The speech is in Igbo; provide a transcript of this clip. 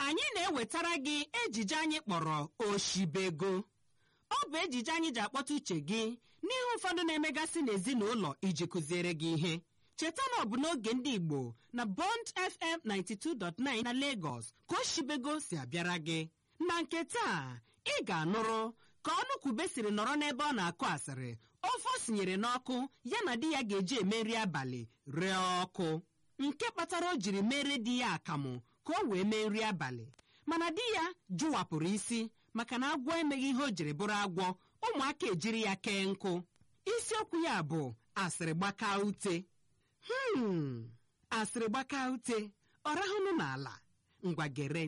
anyị na-ewetara gị ejije anyị kpọrọ oshibego ọ bụ ejije anyị ji akpọta uche gị n'ihe ụfọdụ na-emegasị n'ezinụlọ iji kụziere gị ihe cheta na ọ bụ n'oge ndị igbo na bond fm 92.9 na lagos ka oshibego si abịara gị na nke taa ị ga-anụrụ ka ọnụkwube siri nọrọ n'ebe ọ na-akụ asịrị ofe o sinyere n'ọkụ ya na di ya ga-eji eme nri abalị ree ọkụ nke kpatara o jiri mere di ya akamụ ka o wee mee nri abalị mana di ya jụwapụrụ isi maka na agwọ emeghị ihe o jiri bụrụ agwọ ụmụaka ejiri ya kee nkụ isiokwu ya bụ asịrị gbaka ute hmm asịrị gbaka ute ọ rahụnụ n'ala ngwa gere